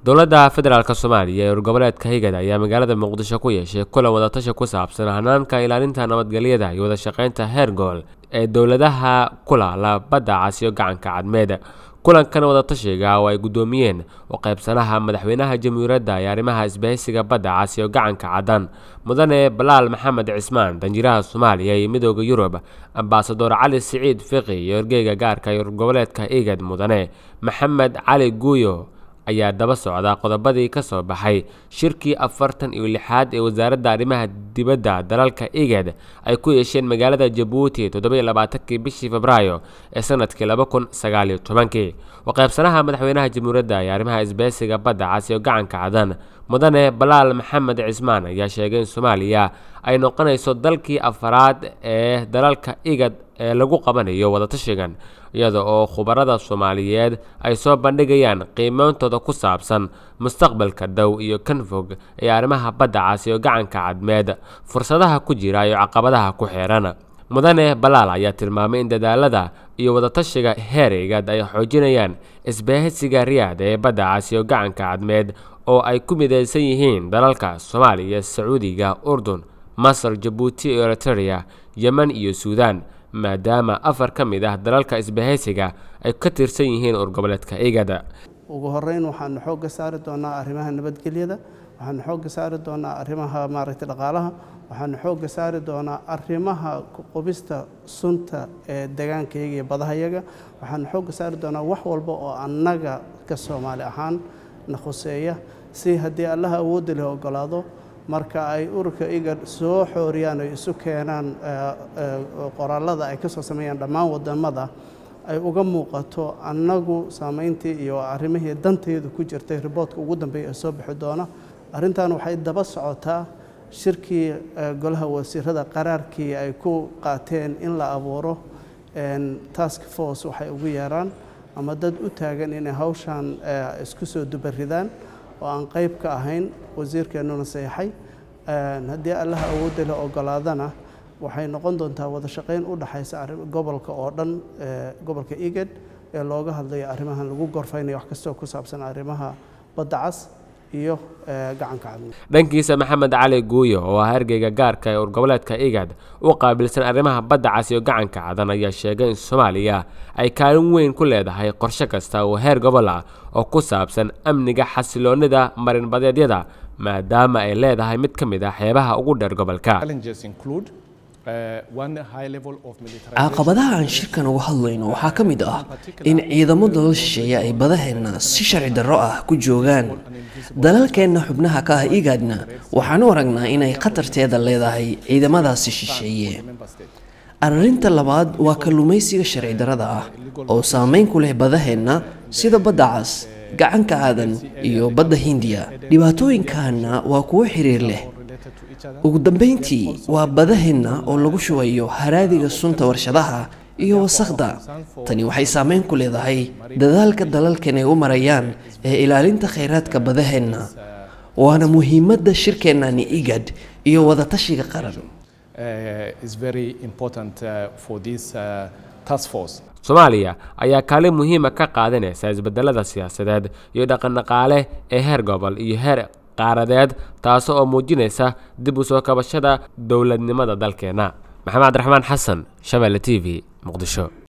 dowladda federaalk soomaaliya ee urgoboleedka higad ayaa magaalada muqdisho ku yeeshay kulan wadatashi ku saabsan hanaanka ilaalinta nabadgelyada iyo wadashaqeynta heer gool ee dowladaha kulaala badda casiyo gacanka cadmeed kulankan wadatashiga oo ay guddoomiyeen u qaybsanaha madaxweynaha jamhuuriyadda ee arrimaha isbahaysiga badda casiyo gacanka caddan mudane balaal maxamed cismaan danjiraha soomaaliya iyo midooda yurub ambasador cali siciid fiqi iyo ergeyga gaarka ee urgoboleedka igad mudane maxamed cali guuyo ayaa daba socda qodobadii ka soo baxay shirkii afartan iyo lixaad ee wasaaradda arrimaha dibadda dalalka igad ay ku yeesheen magaalada jabuuti toddoba iyo labaatankii bishii febraayo ee sanadkii laba kun sagaal iyo tobankii waqaybsanaha madaxweynaha jamhuuriyadda ee arrimaha isbahaysiga badda casiyo gacanka cadan mudane balaal maxamed cismaan ayaa sheegay in soomaaliya ay noqonayso dalkii afaraad ee dalalka igad ee lagu qabanayo wadatashigan iyada oo khubarada soomaaliyeed ay soo bandhigayaan qiimeyntooda ku saabsan mustaqbalka dhow iyo kan fog ee arrimaha badda casiyo gacanka cadmeed fursadaha ku jira iyo caqabadaha ku xeeran mudane balaal ayaa tilmaamay in dadaalada iyo wadatashiga heer igad ay xoojinayaan isbahaysiga riyaad ee badda casiyo gacanka cadmeed oo ay ku midaysan yihiin dalalka soomaaliya sacuudiga urdun masar jabuuti iyo eritereya yemen iyo suudaan maadaama afar ka mid ah dalalka isbahaysiga ay ka tirsan yihiin urgoboleedka igada ugu horeyn waxaanu xoogga saari doonaa arrimaha nabadgelyada waxaanu xoogga saari doonaa arrimaha maaragtay dhaqaalaha waxaanu xoogga saari doonaa arrimaha qubista sunta ee degaankayaga iyo badahayaga waxaanu xoogga saari doonaa wax walba oo annaga ka soomaali ahaan na khuseeya si haddii allaha awoodda leh ogolaado marka ay ururka igad soo xooriyaan ay isu keenaan qoraalada ay ka soo sameeyaan dhammaan wadamada ay uga muuqato annagu saamayntii iyo arrimihii danteedu ku jirtay riboodka ugu dambeeya ee soo bixi doona arrintan waxay daba socotaa shirkii golaha wasiirada qaraarkii ay ku qaateen in la abuuro task force waxay ugu yeeraan ama dad u taagan inay hawshan isku soo dubaridaan oo aan qayb ka ahayn wasiirkeennuna seexay haddii allaha awoodda la ogolaadana waxay noqon doontaa wada shaqayn u dhaxaysa gobolka oo dhan gobolka igad ee looga hadlayo arrimahan lagu gorfaynayo wax kastoo ku saabsan arrimaha badda cas iyo gacanka cadmi dhankiisa maxamed cali guuyo oo ah ergeyga gaarka ee urgoboleedka igad u qaabilsan arrimaha badda cas iyo gacanka cadan ayaa sheegay in soomaaliya ay kaalin weyn ku leedahay qorshe kasta oo heer gobol ah oo ku saabsan amniga xasiloonida marinbadeedyada maadaama ay leedahay mid ka mid ah xeebaha ugu dheer gobolka caqabadaha aan shirkan uga hadlayno waxaa ka mid ah in ciidamo dalal shisheeye ay badaheenna si sharci darro ah ku joogaan dalalkeenna xubnaha ka ah igaadna waxaan u aragnaa inay khatarteeda leedahay ciidamadaasi shisheeye arrinta labaad waa kalluumaysiga sharci darrada ah oo saameyn ku leh badaheenna sida badda cas gacanka aadan iyo badda hindiya dhibaatooyinkaana waa kuwo xiriir leh ugu dambayntii waa badaheenna oo lagu shubayo haraadiga sunta warshadaha iyo wasakhda tani waxay saameyn ku leedahay dadaalka dalalkan ay u marayaan ee ilaalinta khayraadka badaheenna waana muhiimadda shirkeennani igad iyo wadatashiga qaran soomaaliya ayaa kaalin muhiima ka qaadanaysa isbedelada siyaasadeed iyo dhaqandhaqaale ee heer gobol iyo heer qaaradeed taas oo muujinaysa dib u soo kabashada dowladnimada dalkeenna maxamed cabdiraxmaan xasan shabeelle t v muqdisho